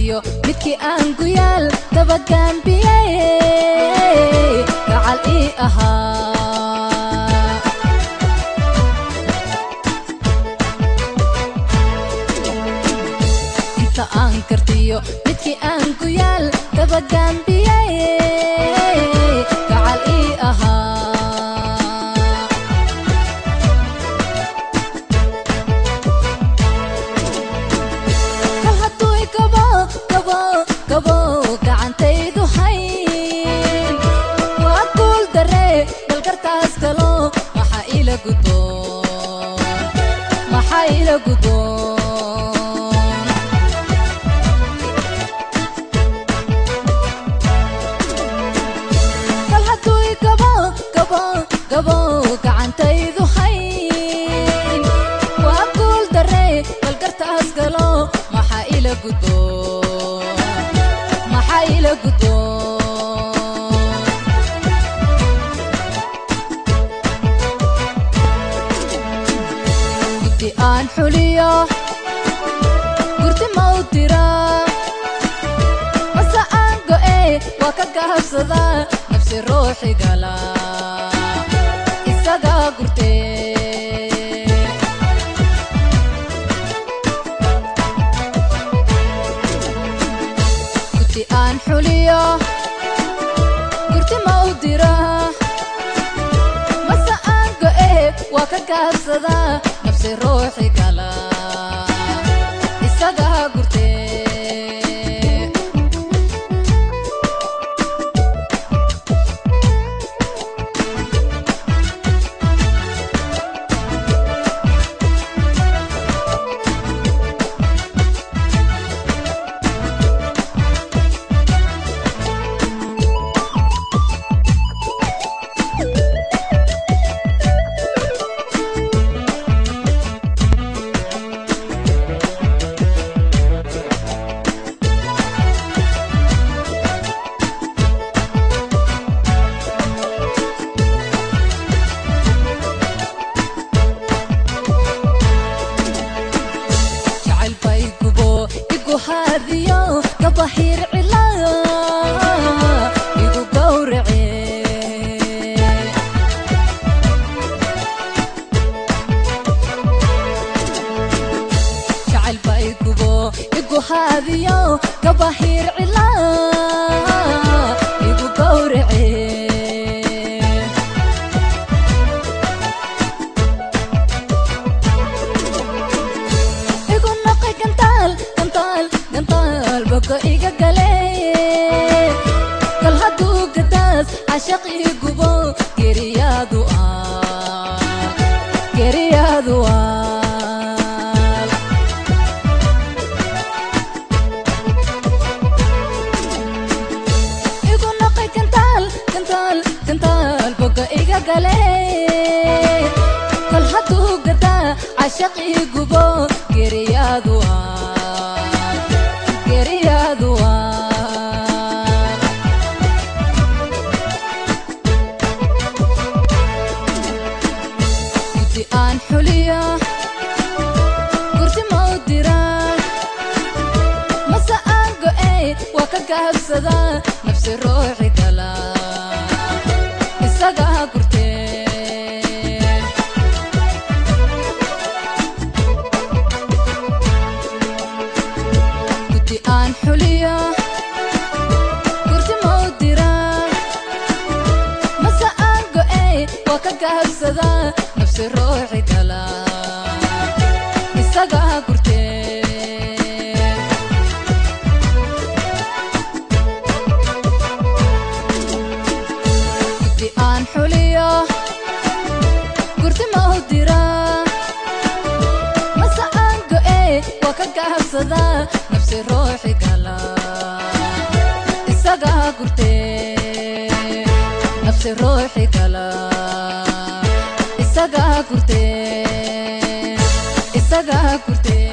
kartiyo midkii aan guyaal dabagaambiyey gacal ii ahaa inta aan kartiyo midkii aan guyaal dabagaambiyey gacal ii ahaa kal hadduu igabo gabo gabo gacantaydu hayn waa guul darre balgartaas galo maxaa ila gudoon maxaa ila gudoon kal hadduu igabo gabo gabo gacantaydu hayn waa guul darre balgartaas galo maxaa ila gudoon maxaa ila gudoon guddi aan xuliyo gurdi mau dira mase aan go'e waa ka gahabsada nafsi ruuxi gala isagaa gurtee guddi aan xuliyo gurdi mau dira mase aan go'e waa ka gahabsada nafsi ruuxi gala isagaa gurtee jacayl bay gubo igu haadiyo gabahiir cila igu gowrace jacayl bay gubo igu haadiyo gabahiir cila igu gowrace igu noqay gantaal gantaal gantaal bogo iga gale kal hadduu gadaas cashaq ii gubo geriyaadu aal geriyaadu aal igu noqay gantaal gantaal gantaal bogo iga gale kal hadduu gadaa cashaq ii gubo geriyaadu aal geriyaadu aal guddi aan xuliyo gurdi mau dira mase aan go'e waa ka gahabsada nafsi ruuxi gala isagaa gurtee guddi aan xuliyo gurdi mau dira mase aan go'e waa ka gahabsada nafsi ruuxi gala isagaa gurtee guddi aan xuliyo gurdi mau dira mase aan go'e waa ka gahabsada nafsi ruuxi gala isagaa gurtee nafsi ruuxi gala isagaa gurtee isagaa gurtee